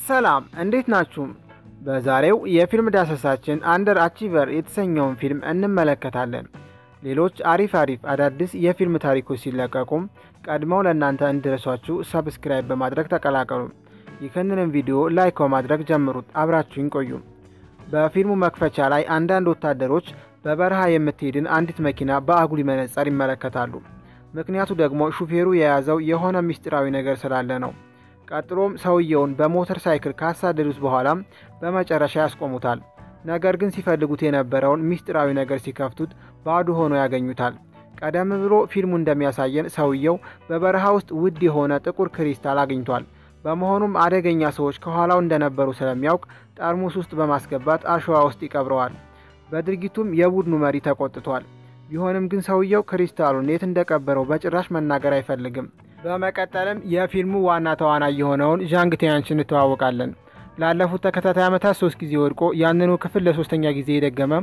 ሰላም እንዴት ናችሁ? በዛሬው የፊልም ዳሰሳችን አንደር አቺቨር የተሰኘውን ፊልም እንመለከታለን። ሌሎች አሪፍ አሪፍ አዳዲስ የፊልም ታሪኮች ሲለቀቁም ቀድመው ለእናንተ እንዲደርሷችሁ ሰብስክራይብ በማድረግ ተቀላቀሉ። ይህንንም ቪዲዮ ላይክ በማድረግ ጀምሩት። አብራችሁኝ ቆዩ። በፊልሙ መክፈቻ ላይ አንዳንድ ወታደሮች በበረሃ የምትሄድን አንዲት መኪና በአጉሊ መነጽር ይመለከታሉ። ምክንያቱ ደግሞ ሹፌሩ የያዘው የሆነ ምስጢራዊ ነገር ስላለ ነው። ቀጥሎም ሰውየውን በሞተር ሳይክል ካሳደዱት በኋላም በመጨረሻ ያስቆሙታል። ነገር ግን ሲፈልጉት የነበረውን ምስጢራዊ ነገር ሲከፍቱት ባዶ ሆኖ ያገኙታል። ቀደም ብሎ ፊልሙ እንደሚያሳየን ሰውየው በበረሃ ውስጥ ውድ የሆነ ጥቁር ክሪስታል አግኝቷል። በመሆኑም አደገኛ ሰዎች ከኋላው እንደነበሩ ስለሚያውቅ ጠርሙስ ውስጥ በማስገባት አሸዋ ውስጥ ይቀብረዋል። በድርጊቱም የቡድኑ መሪ ተቆጥቷል። ቢሆንም ግን ሰውየው ክሪስታሉን የት እንደቀበረው በጭራሽ መናገር አይፈልግም። በመቀጠልም የፊልሙ ዋና ተዋናይ የሆነውን ዣንግ ቲያንች እንተዋወቃለን። ላለፉት ተከታታይ ዓመታት ሶስት ጊዜ ወድቆ ያንኑ ክፍል ለሶስተኛ ጊዜ የደገመ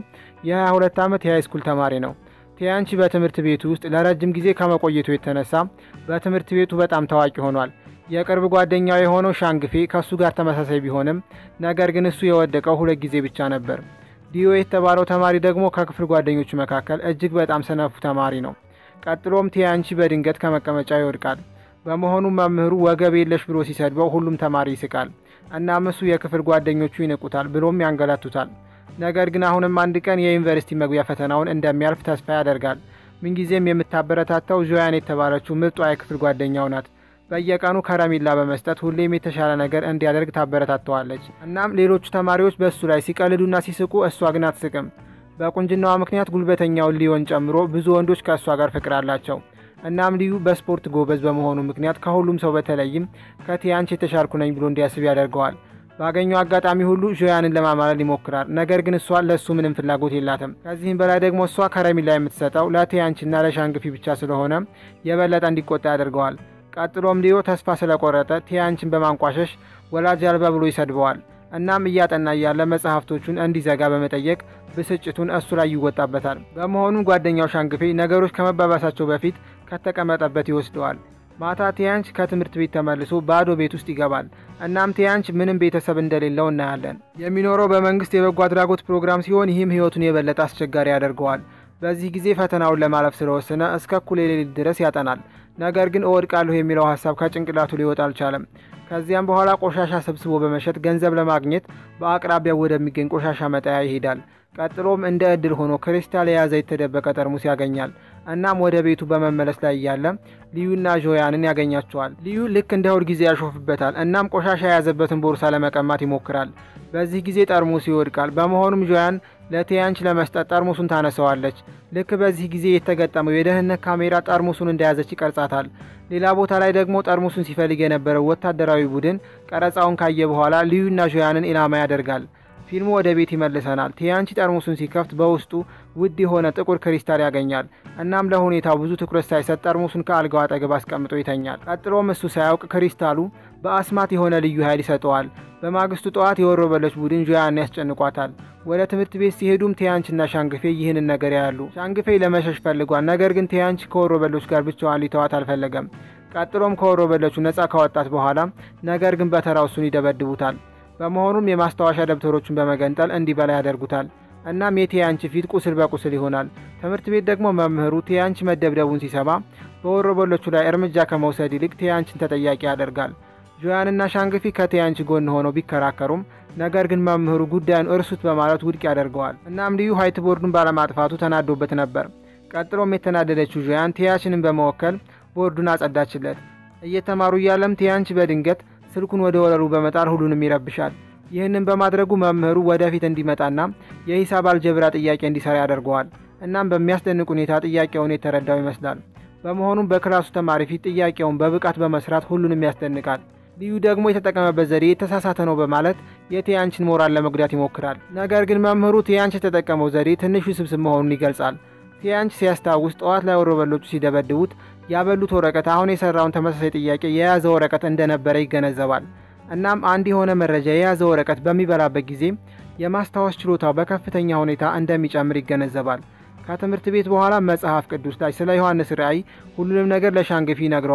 የ22 ዓመት የሃይስኩል ተማሪ ነው። ቲያንቺ በትምህርት ቤቱ ውስጥ ለረጅም ጊዜ ከመቆየቱ የተነሳ በትምህርት ቤቱ በጣም ታዋቂ ሆኗል። የቅርብ ጓደኛው የሆነው ሻንግፌ ከእሱ ጋር ተመሳሳይ ቢሆንም ነገር ግን እሱ የወደቀው ሁለት ጊዜ ብቻ ነበር። ዲዮ የተባለው ተማሪ ደግሞ ከክፍል ጓደኞቹ መካከል እጅግ በጣም ሰነፉ ተማሪ ነው። ቀጥሎም ቲያንቺ በድንገት ከመቀመጫ ይወድቃል። በመሆኑም መምህሩ ወገብ የለሽ ብሎ ሲሰድበው ሁሉም ተማሪ ይስቃል። እናም እሱ የክፍል ጓደኞቹ ይንቁታል ብሎም ያንገላቱታል። ነገር ግን አሁንም አንድ ቀን የዩኒቨርሲቲ መግቢያ ፈተናውን እንደሚያልፍ ተስፋ ያደርጋል። ምንጊዜም የምታበረታታው ዦያን የተባለችው ምርጧ የክፍል ጓደኛው ናት። በየቀኑ ከረሜላ በመስጠት ሁሌም የተሻለ ነገር እንዲያደርግ ታበረታተዋለች። እናም ሌሎቹ ተማሪዎች በእሱ ላይ ሲቀልዱና ሲስቁ፣ እሷ ግን አትስቅም። በቁንጅናዋ ምክንያት ጉልበተኛውን ሊዮን ጨምሮ ብዙ ወንዶች ከእሷ ጋር ፍቅር አላቸው። እናም ልዩ በስፖርት ጎበዝ በመሆኑ ምክንያት ከሁሉም ሰው በተለይም ከቲያንች የተሻልኩ ነኝ ብሎ እንዲያስብ ያደርገዋል። ባገኘው አጋጣሚ ሁሉ ዦያንን ለማማለል ይሞክራል። ነገር ግን እሷ ለእሱ ምንም ፍላጎት የላትም። ከዚህም በላይ ደግሞ እሷ ከረሜላ የምትሰጠው ለቲያንችና ለሻንግፊ ብቻ ስለሆነ የበለጠ እንዲቆጣ ያደርገዋል። ቀጥሎም ሊዮ ተስፋ ስለቆረጠ ቲያንችን በማንቋሸሽ ወላጅ አልባ ብሎ ይሰድበዋል። እናም እያጠና እያለ መጽሐፍቶቹን እንዲዘጋ በመጠየቅ ብስጭቱን እሱ ላይ ይወጣበታል። በመሆኑም ጓደኛው ሻንግፌ ነገሮች ከመባባሳቸው በፊት ከተቀመጠበት ይወስደዋል። ማታ ቲያንች ከትምህርት ቤት ተመልሶ ባዶ ቤት ውስጥ ይገባል። እናም ቲያንች ምንም ቤተሰብ እንደሌለው እናያለን። የሚኖረው በመንግስት የበጎ አድራጎት ፕሮግራም ሲሆን ይህም ህይወቱን የበለጠ አስቸጋሪ ያደርገዋል። በዚህ ጊዜ ፈተናውን ለማለፍ ስለወሰነ እስከ እኩለ ሌሊት ድረስ ያጠናል። ነገር ግን እወድቃለሁ የሚለው ሀሳብ ከጭንቅላቱ ሊወጣ አልቻለም። ከዚያም በኋላ ቆሻሻ ሰብስቦ በመሸጥ ገንዘብ ለማግኘት በአቅራቢያው ወደሚገኝ ቆሻሻ መጣያ ይሄዳል። ቀጥሎም እንደ እድል ሆኖ ክሪስታል የያዘ የተደበቀ ጠርሙስ ያገኛል። እናም ወደ ቤቱ በመመለስ ላይ እያለ ልዩና ዦያንን ያገኛቸዋል። ልዩ ልክ እንደ ሁል ጊዜ ያሾፍበታል። እናም ቆሻሻ የያዘበትን ቦርሳ ለመቀማት ይሞክራል። በዚህ ጊዜ ጠርሙሱ ይወድቃል። በመሆኑም ዦያን ለቲያንች ለመስጠት ጠርሙሱን ታነሰዋለች። ልክ በዚህ ጊዜ የተገጠመው የደህንነት ካሜራ ጠርሙሱን እንደያዘች ይቀርጻታል። ሌላ ቦታ ላይ ደግሞ ጠርሙሱን ሲፈልግ የነበረው ወታደራዊ ቡድን ቀረጻውን ካየ በኋላ ልዩና ዦያንን ኢላማ ያደርጋል። ፊልሙ ወደ ቤት ይመልሰናል። ቲያንቺ ጠርሙሱን ሲከፍት በውስጡ ውድ የሆነ ጥቁር ክሪስታል ያገኛል። እናም ለሁኔታው ብዙ ትኩረት ሳይሰጥ ጠርሙሱን ከአልጋው አጠገብ አስቀምጦ ይተኛል። ቀጥሎም እሱ ሳያውቅ ክሪስታሉ በአስማት የሆነ ልዩ ኃይል ይሰጠዋል። በማግስቱ ጠዋት የወሮበሎች ቡድን ዦያን ያስጨንቋታል። ወደ ትምህርት ቤት ሲሄዱም ቲያንችና ሻንግፌ ይህንን ነገር ያሉ። ሻንግፌ ለመሸሽ ፈልጓል። ነገር ግን ቲያንች ከወሮበሎች ጋር ብቻዋን ሊተዋት አልፈለገም። ቀጥሎም ከወሮበሎቹ ነፃ ካወጣት በኋላ ነገር ግን በተራው እሱን ይደበድቡታል። በመሆኑም የማስታወሻ ደብተሮቹን በመገንጠል እንዲበላ ያደርጉታል። እናም የቲያንች ፊት ቁስል በቁስል ይሆናል። ትምህርት ቤት ደግሞ መምህሩ ቲያንች መደብደቡን ሲሰማ በወሮበሎቹ ላይ እርምጃ ከመውሰድ ይልቅ ቲያንችን ተጠያቂ ያደርጋል። ዦያንና ሻንግፊ ከቲያንች ጎን ሆነው ቢከራከሩም ነገር ግን መምህሩ ጉዳዩን እርሱት በማለት ውድቅ ያደርገዋል። እናም ልዩ ሀይት ቦርዱን ባለማጥፋቱ ተናዶበት ነበር። ቀጥሎም የተናደደችው ዦያን ቲያንችንን በመወከል ቦርዱን አጸዳችለት። እየተማሩ እያለም ቲያንች በድንገት ስልኩን ወደ ወለሉ በመጣል ሁሉንም ይረብሻል። ይህንን በማድረጉ መምህሩ ወደፊት እንዲመጣና የሂሳብ አልጀብራ ጥያቄ እንዲሰራ ያደርገዋል። እናም በሚያስደንቅ ሁኔታ ጥያቄውን የተረዳው ይመስላል። በመሆኑም በክላሱ ተማሪ ፊት ጥያቄውን በብቃት በመስራት ሁሉንም ያስደንቃል። ልዩ ደግሞ የተጠቀመበት ዘዴ የተሳሳተ ነው በማለት የቲያንችን ሞራል ለመጉዳት ይሞክራል። ነገር ግን መምህሩ ቲያንች የተጠቀመው ዘዴ ትንሽ ውስብስብ መሆኑን ይገልጻል። ቲያንች ሲያስታውስ ጠዋት ላይ ወሮበሎቹ ሲደበድቡት ያበሉት ወረቀት አሁን የሰራውን ተመሳሳይ ጥያቄ የያዘ ወረቀት እንደነበረ ይገነዘባል። እናም አንድ የሆነ መረጃ የያዘ ወረቀት በሚበላበት ጊዜ የማስታወስ ችሎታው በከፍተኛ ሁኔታ እንደሚጨምር ይገነዘባል። ከትምህርት ቤት በኋላ መጽሐፍ ቅዱስ ላይ ስለ ዮሐንስ ራእይ ሁሉንም ነገር ለሻንግፊ ይነግረዋል።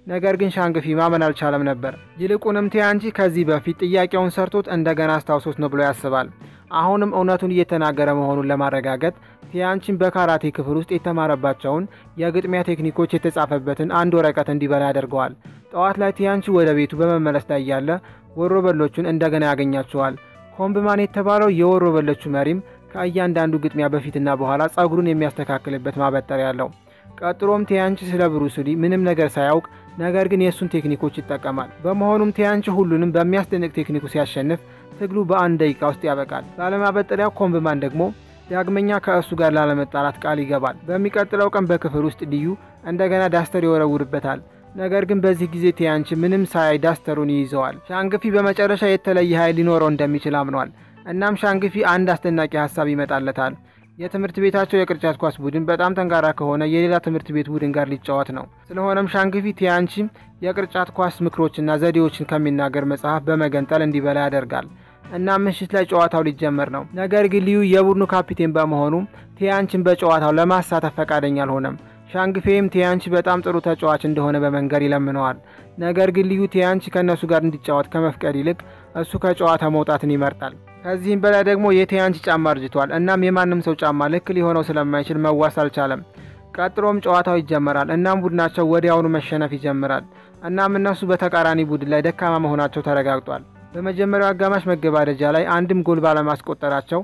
ነገር ግን ሻንግፊ ማመን አልቻለም ነበር። ይልቁንም ቲያንቺ ከዚህ በፊት ጥያቄውን ሰርቶት እንደገና አስታውሶት ነው ብሎ ያስባል። አሁንም እውነቱን እየተናገረ መሆኑን ለማረጋገጥ ቲያንቺን በካራቴ ክፍል ውስጥ የተማረባቸውን የግጥሚያ ቴክኒኮች የተጻፈበትን አንድ ወረቀት እንዲበላ ያደርገዋል። ጠዋት ላይ ቲያንቺ ወደ ቤቱ በመመለስ ላይ ያለ ወሮበሎቹን እንደገና ያገኛቸዋል። ኮምብማን የተባለው የወሮበሎቹ መሪም ከእያንዳንዱ ግጥሚያ በፊትና በኋላ ጸጉሩን የሚያስተካክልበት ማበጠሪያ ያለው። ቀጥሎም ቲያንቺ ስለ ብሩስሊ ምንም ነገር ሳያውቅ ነገር ግን የእሱን ቴክኒኮች ይጠቀማል። በመሆኑም ቲያንቺ ሁሉንም በሚያስደንቅ ቴክኒኩ ሲያሸንፍ ትግሉ በአንድ ደቂቃ ውስጥ ያበቃል። ባለማበጠሪያው ኮምብማን ደግሞ ዳግመኛ ከእሱ ጋር ላለመጣላት ቃል ይገባል። በሚቀጥለው ቀን በክፍል ውስጥ ልዩ እንደገና ዳስተር ይወረውርበታል። ነገር ግን በዚህ ጊዜ ቲያንቺ ምንም ሳያይ ዳስተሩን ይይዘዋል። ሻንግፊ በመጨረሻ የተለየ ኃይል ሊኖረው እንደሚችል አምኗል። እናም ሻንግፊ አንድ አስደናቂ ሀሳብ ይመጣለታል። የትምህርት ቤታቸው የቅርጫት ኳስ ቡድን በጣም ጠንካራ ከሆነ የሌላ ትምህርት ቤት ቡድን ጋር ሊጫወት ነው። ስለሆነም ሻንግፊ ቲያንቺ የቅርጫት ኳስ ምክሮችና ዘዴዎችን ከሚናገር መጽሐፍ በመገንጠል እንዲበላ ያደርጋል። እና ምሽት ላይ ጨዋታው ሊጀመር ነው። ነገር ግን ልዩ የቡድኑ ካፒቴን በመሆኑ ቲያንቺን በጨዋታው ለማሳተፍ ፈቃደኛ አልሆነም። ሻንግፌም ቲያንቺ በጣም ጥሩ ተጫዋች እንደሆነ በመንገር ይለምነዋል። ነገር ግን ልዩ ቲያንቺ ከእነሱ ጋር እንዲጫወት ከመፍቀድ ይልቅ እሱ ከጨዋታ መውጣትን ይመርጣል። ከዚህም በላይ ደግሞ የቲያንቺ ጫማ አርጅቷል። እናም የማንም ሰው ጫማ ልክ ሊሆነው ስለማይችል መዋስ አልቻለም። ቀጥሎም ጨዋታው ይጀመራል። እናም ቡድናቸው ወዲያውኑ መሸነፍ ይጀምራል። እናም እነሱ በተቃራኒ ቡድን ላይ ደካማ መሆናቸው ተረጋግጧል። በመጀመሪያው አጋማሽ መገባደጃ ላይ አንድም ጎል ባለማስቆጠራቸው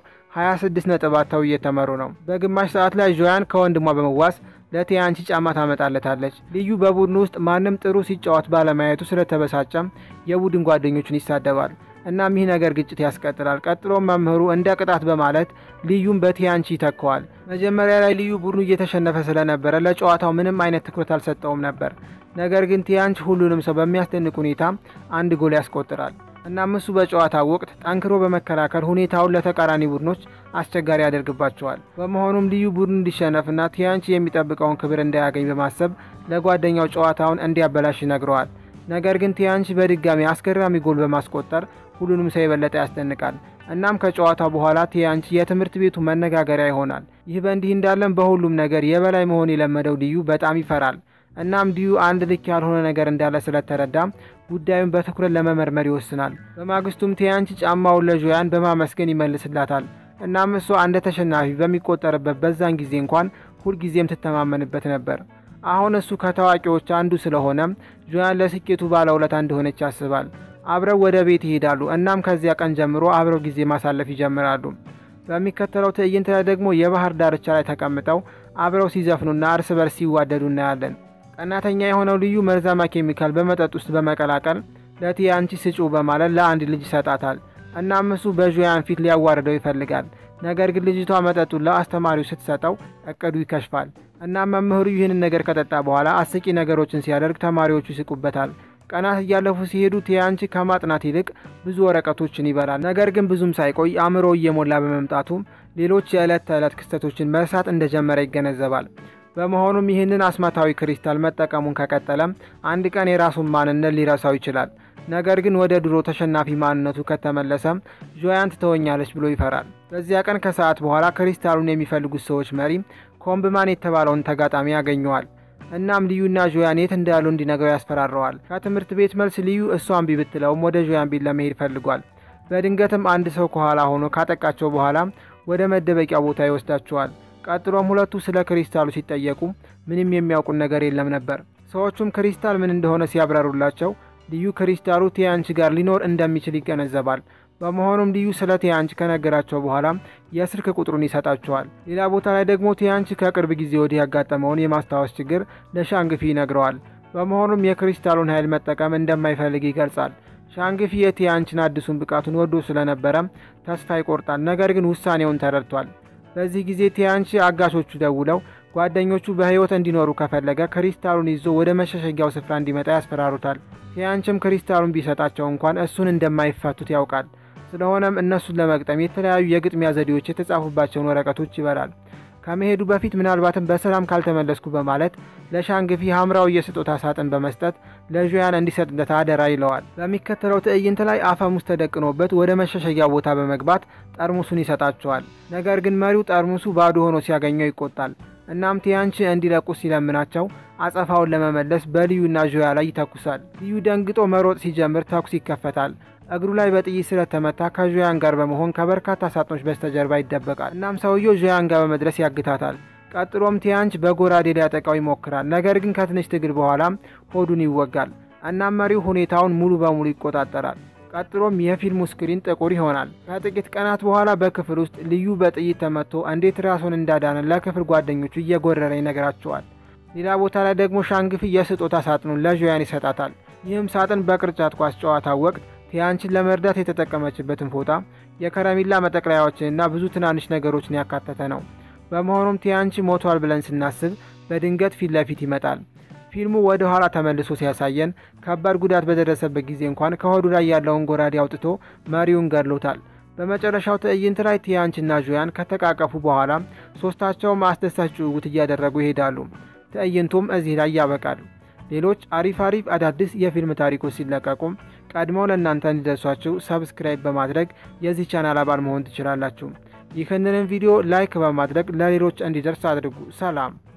26 ነጥብ አጥተው እየተመሩ ነው። በግማሽ ሰዓት ላይ ዦያን ከወንድሟ በመዋስ ለቲያንቺ ጫማ ታመጣለታለች። ልዩ በቡድኑ ውስጥ ማንም ጥሩ ሲጫወት ባለማየቱ ስለተበሳጨም የቡድን ጓደኞቹን ይሳደባል። እናም ይህ ነገር ግጭት ያስቀጥላል። ቀጥሎም መምህሩ እንደ ቅጣት በማለት ልዩም በቲያንቺ ይተከዋል። መጀመሪያ ላይ ልዩ ቡድኑ እየተሸነፈ ስለነበረ ለጨዋታው ምንም አይነት ትኩረት አልሰጠውም ነበር። ነገር ግን ቲያንቺ ሁሉንም ሰው በሚያስደንቅ ሁኔታ አንድ ጎል ያስቆጥራል። እናም እሱ በጨዋታ ወቅት ጠንክሮ በመከላከል ሁኔታውን ለተቃራኒ ቡድኖች አስቸጋሪ ያደርግባቸዋል። በመሆኑም ልዩ ቡድን እንዲሸነፍና ቲያንቺ የሚጠብቀውን ክብር እንዳያገኝ በማሰብ ለጓደኛው ጨዋታውን እንዲያበላሽ ይነግረዋል። ነገር ግን ቲያንቺ በድጋሚ አስገራሚ ጎል በማስቆጠር ሁሉንም ሰው የበለጠ ያስደንቃል። እናም ከጨዋታው በኋላ ቲያንቺ የትምህርት ቤቱ መነጋገሪያ ይሆናል። ይህ በእንዲህ እንዳለም በሁሉም ነገር የበላይ መሆን የለመደው ልዩ በጣም ይፈራል። እናም ዲዩ አንድ ልክ ያልሆነ ነገር እንዳለ ስለተረዳ ጉዳዩን በትኩረት ለመመርመር ይወስናል። በማግስቱም ቲያንቺ ጫማውን ለዦያን በማመስገን ይመልስላታል። እናም እሷ እንደ ተሸናፊ በሚቆጠርበት በዛን ጊዜ እንኳን ሁልጊዜም ትተማመንበት ነበር። አሁን እሱ ከታዋቂዎች አንዱ ስለሆነ ዦያን ለስኬቱ ባለውለታ እንደሆነች ያስባል። አብረው ወደ ቤት ይሄዳሉ። እናም ከዚያ ቀን ጀምሮ አብረው ጊዜ ማሳለፍ ይጀምራሉ። በሚከተለው ትዕይንት ላይ ደግሞ የባህር ዳርቻ ላይ ተቀምጠው አብረው ሲዘፍኑና እርስ በርስ ሲዋደዱ እናያለን። ቀናተኛ የሆነው ልዩ መርዛማ ኬሚካል በመጠጥ ውስጥ በመቀላቀል ለቲያንቺ ስጩ በማለት ለአንድ ልጅ ይሰጣታል። እናም እሱ በዦያን ፊት ሊያዋርደው ይፈልጋል። ነገር ግን ልጅቷ መጠጡን ለአስተማሪው ስትሰጠው እቅዱ ይከሽፋል። እናም መምህሩ ይህንን ነገር ከጠጣ በኋላ አስቂ ነገሮችን ሲያደርግ ተማሪዎቹ ይስቁበታል። ቀናት እያለፉ ሲሄዱ ቲያንቺ ከማጥናት ይልቅ ብዙ ወረቀቶችን ይበላል። ነገር ግን ብዙም ሳይቆይ አእምሮ እየሞላ በመምጣቱ ሌሎች የዕለት ተዕለት ክስተቶችን መርሳት እንደጀመረ ይገነዘባል። በመሆኑም ይህንን አስማታዊ ክሪስታል መጠቀሙን ከቀጠለም አንድ ቀን የራሱን ማንነት ሊረሳው ይችላል። ነገር ግን ወደ ድሮ ተሸናፊ ማንነቱ ከተመለሰም ዦያን ትተወኛለች ብሎ ይፈራል። በዚያ ቀን ከሰዓት በኋላ ክሪስታሉን የሚፈልጉት ሰዎች መሪ ኮምብማን የተባለውን ተጋጣሚ ያገኘዋል። እናም ልዩና ዦያን የት እንዳሉ እንዲነግረው ያስፈራረዋል። ከትምህርት ቤት መልስ ልዩ እሷን ቢ ብትለውም ወደ ዦያን ቤት ለመሄድ ፈልጓል። በድንገትም አንድ ሰው ከኋላ ሆኖ ካጠቃቸው በኋላ ወደ መደበቂያ ቦታ ይወስዳቸዋል። ቀጥሎም ሁለቱ ስለ ክሪስታሉ ሲጠየቁ ምንም የሚያውቁን ነገር የለም ነበር። ሰዎቹም ክሪስታል ምን እንደሆነ ሲያብራሩላቸው ልዩ ክሪስታሉ ቲያንቺ ጋር ሊኖር እንደሚችል ይገነዘባል። በመሆኑም ልዩ ስለ ቲያንቺ ከነገራቸው በኋላ የስልክ ቁጥሩን ይሰጣቸዋል። ሌላ ቦታ ላይ ደግሞ ቲያንቺ ከቅርብ ጊዜ ወዲህ ያጋጠመውን የማስታወስ ችግር ለሻንግፊ ይነግረዋል። በመሆኑም የክሪስታሉን ኃይል መጠቀም እንደማይፈልግ ይገልጻል። ሻንግፊ የቲያንቺን አዲሱን ብቃቱን ወዶ ስለነበረ ተስፋ ይቆርጣል። ነገር ግን ውሳኔውን ተረድቷል። በዚህ ጊዜ ቲያንቺ አጋሾቹ ደውለው ጓደኞቹ በሕይወት እንዲኖሩ ከፈለገ ክሪስታሉን ይዞ ወደ መሸሸጊያው ስፍራ እንዲመጣ ያስፈራሩታል። ቲያንቺም ክሪስታሉን ቢሰጣቸው እንኳን እሱን እንደማይፈቱት ያውቃል። ስለሆነም እነሱን ለመግጠም የተለያዩ የግጥሚያ ዘዴዎች የተጻፉባቸውን ወረቀቶች ይበላል። ከመሄዱ በፊት ምናልባትም በሰላም ካልተመለስኩ በማለት ለሻንግፊ ሐምራዊ የስጦታ ሳጥን በመስጠት ለዦያን እንዲሰጥለት አደራ ይለዋል። በሚከተለው ትዕይንት ላይ አፈሙዝ ተደቅኖበት ወደ መሸሸጊያ ቦታ በመግባት ጠርሙሱን ይሰጣቸዋል። ነገር ግን መሪው ጠርሙሱ ባዶ ሆኖ ሲያገኘው ይቆጣል። እናም ቲያንች እንዲለቁ ሲለምናቸው አጸፋውን ለመመለስ በልዩና ዦያ ላይ ይተኩሳል። ልዩ ደንግጦ መሮጥ ሲጀምር ተኩስ ይከፈታል። እግሩ ላይ በጥይት ስለተመታ ከዦያን ጋር በመሆን ከበርካታ ሳጥኖች በስተጀርባ ይደበቃል። እናም ሰውየው ዦያን ጋር በመድረስ ያግታታል። ቀጥሎም ቲያንች በጎራዴ ሊያጠቃው ይሞክራል። ነገር ግን ከትንሽ ትግል በኋላም ሆዱን ይወጋል። እናም መሪው ሁኔታውን ሙሉ በሙሉ ይቆጣጠራል። ቀጥሎም የፊልሙ ስክሪን ጥቁር ይሆናል። ከጥቂት ቀናት በኋላ በክፍል ውስጥ ልዩ በጥይት ተመቶ እንዴት ራሱን እንዳዳነ ለክፍል ጓደኞቹ እየጎረረ ይነግራቸዋል። ሌላ ቦታ ላይ ደግሞ ሻንግፊ የስጦታ ሳጥኑን ለዦያን ይሰጣታል። ይህም ሳጥን በቅርጫት ኳስ ጨዋታ ወቅት ቲያንችን ለመርዳት የተጠቀመችበትን ፎጣ፣ የከረሜላ መጠቅለያዎችንና ብዙ ትናንሽ ነገሮችን ያካተተ ነው። በመሆኑም ቲያንቺ ሞቷል ብለን ስናስብ በድንገት ፊት ለፊት ይመጣል። ፊልሙ ወደ ኋላ ተመልሶ ሲያሳየን ከባድ ጉዳት በደረሰበት ጊዜ እንኳን ከሆዱ ላይ ያለውን ጎራዴ አውጥቶ መሪውን ገድሎታል። በመጨረሻው ትዕይንት ላይ ቲያንችና ዦያን ከተቃቀፉ በኋላ ሶስታቸውም አስደሳች ጭውውት እያደረጉ ይሄዳሉ። ትዕይንቱም እዚህ ላይ ያበቃል። ሌሎች አሪፍ አሪፍ አዳዲስ የፊልም ታሪኮች ሲለቀቁም ቀድመው ለእናንተ እንዲደርሷችሁ ሰብስክራይብ በማድረግ የዚህ ቻናል አባል መሆን ትችላላችሁ። ይህንንም ቪዲዮ ላይክ በማድረግ ለሌሎች እንዲደርስ አድርጉ። ሰላም